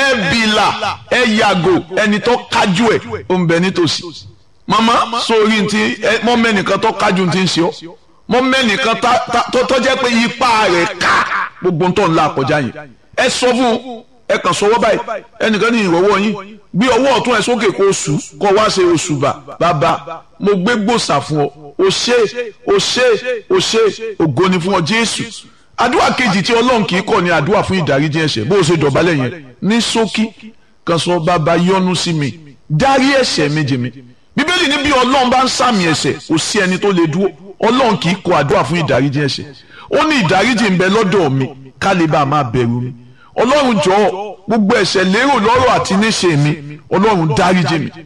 ẹ bìlà ẹ yàgò ẹni tó kájú ẹ ó ń bẹ nítòsí màmá sórí ti mọ mẹ́nìkan tó kájú ti ń ṣe ọ́ mọ mẹ́nìkan tó jẹ́ pé ipa rẹ̀ ká gbogbo tó ń la àkọjá yẹn ẹ sọ fún ẹ kàn sọwọ́ báyìí ẹnìkan ní ìrọ̀wọ́ yín gbé ọwọ́ ọ̀tún ẹ sókè kó oṣù kó wá ṣe oṣù bà bàbá mo gbé gbòòsà fún ọ o ṣe o ṣe o ṣe ògo ni fún ọ Jésù àdúrà kejì tí Ọlọ́run kì í kọ̀ ní àdúrà fún ìdáríjì ẹ̀ṣẹ̀ bó o ṣe dọ̀bálẹ̀ yẹn ní ṣókí kan sọ bàbá yọ́nú sí mi dárí ẹ̀ṣẹ̀ mi jì mí bíbélì ní bí Ọlọ́run bá ń sàmì ẹ̀ṣẹ̀ kò sí ẹni tó lè dúró Ọlọ́run kì í kọ̀ àdúrà fún ìdáríjì ẹ̀ṣẹ̀ ó ní ìdáríjì ń bẹ lọ́dọ̀ mi ká lè bá a máa bẹ̀rù mi ọlọ́run jọ̀ọ́ gbogbo ẹ̀ṣẹ̀ lérò lọ́rọ̀ àti níṣe mi ọlọ́run dáríjì mi.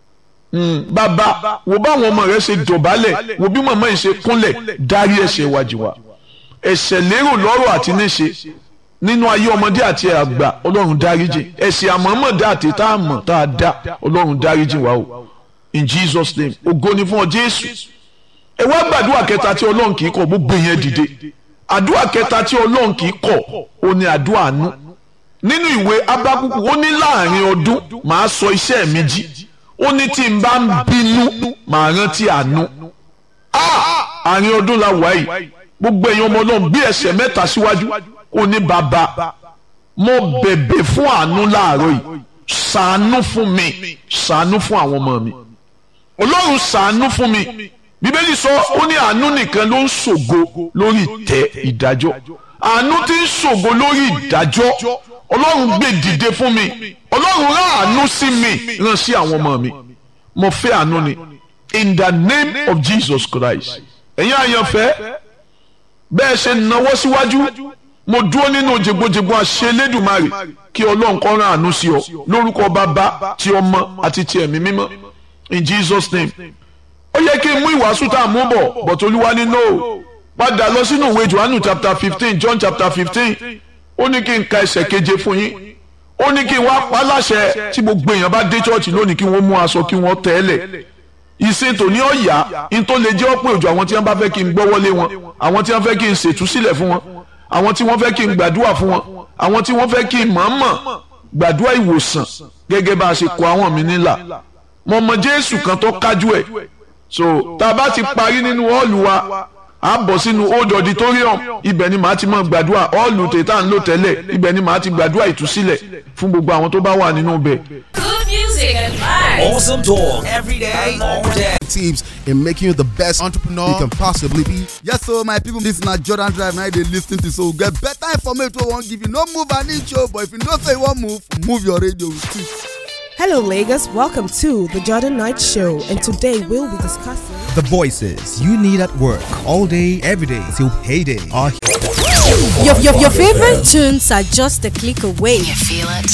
bàbá wo báwọn ọmọ rẹ ṣe dọ̀bálẹ̀ wo bí màmá yìí ṣe kúnlẹ̀ dárí ẹ̀ṣẹ̀ wájú wa ẹ̀ṣẹ̀ lérò lọ́rọ̀ àti níṣe nínú ayé ọmọdé àti àgbà ọlọ́run dáríjì ẹ̀ṣẹ̀ àmọ́mọ́dá àti tá a mọ̀ tá a dá ọlọ́run dáríjì wa o in Jesus name ògo ni fún ọ Jésù ẹ wá gbàdúrà kẹta tí ọlọ́run kì í kọ̀ gbogbo yẹn dìde àdúrà kẹta tí ọlọ́run kì í kọ̀ ó ní àdúrà àánú nínú ìwé abákúkú ó ní láàrin ọdún màá sọ iṣẹ́ mi jí ó ní tí n bá ń bínú màá rántí àánú àárín ọdún la wà yìí gbogbo èèyàn ọmọ náà bí ẹsẹ̀ mẹ́ta síwájú ó ní bàbá mo bẹ̀bẹ̀ fún àánú láàárọ̀ yìí ṣàánú fún mi ṣàánú fún àwọn ọmọ mi ọlọ́run ṣàánú fún mi bíbélì sọ ó ní àánú nìkan ló ń ṣògo lórí ìtẹ́ ìdájọ́ àánú tí ń ṣògo lórí ìdájọ́ ọlọ́run gbé dìde fún mi ọlọ́run rán àánú sí mi rán sí àwọn ọmọ mi mo fẹ́ àánú ni in the name of Jesus Christ ẹ̀yin àyànfẹ́ bẹ́ẹ̀ ṣe náwó síwájú mo dúró nínú jẹgbọjẹgbọ àṣẹ Elédùmarè kí ọlọ́run kó rán àánú sí ọ lórúkọ bàbá ti ọmọ àti ti ẹ̀mí mímọ́ in Jesus name ó yẹ kí n mú ìwàásù tá a mú bọ̀ but olúwa ní no padà lọ sínú ìwé johannu chapter fifteen john chapter fifteen ó ní kí n ka ẹsẹ̀ keje fún yín ó ní kí n wá pa láṣẹ tí gbogbo èèyàn bá dé chọ́ọ̀chì lónìí kí wọ́n mú aṣọ kí wọ́n tẹ́lẹ̀ ìsìn tòní ọ̀yà in tó lè jẹ́ ọ̀pọ̀ òjò àwọn tí wọ́n bá fẹ́ kí n gbọ́wọ́lé wọn àwọn tí wọ́n fẹ́ kí n ṣètúsílẹ̀ fún wọn àwọn tí wọ́n fẹ́ kí n gbàdúrà fún wọn àwọn tí wọ́n fẹ́ kí n mọ̀ọ́mọ̀ gbàdúrà ìwòsàn gẹ́gẹ́ bá a ṣe kọ àwọn mi nílà mo mọ Jésù kan tó kájú ẹ̀ so tá a bá ti parí nínú ọ́ọ̀lù wa a bọ̀ sínú old auditorium ibẹ̀ ni màá ti máa gbàdúrà ọ́ọ̀lù tètà ń lò tẹ́lẹ̀ ibẹ̀ ni màá ti gbàdúrà ìtúsílẹ̀ fún gbogbo àwọn tó bá wà nínú ibẹ̀. Good music and vibes. Awesome talk every day, all day. tips in making you the best entrepreneur you can possibly be. Yes, so my people, this na Jordan Drive now they lis ten to so get better information wey wan give you. No move an inch o, but if you know say you wan move, move your radio with it. Hello, Lagos. Welcome to the Jordan Knight Show, and today we'll be discussing. The voices you need at work all day, every day till payday are Your, your, your favorite tunes are just a click away. You feel it?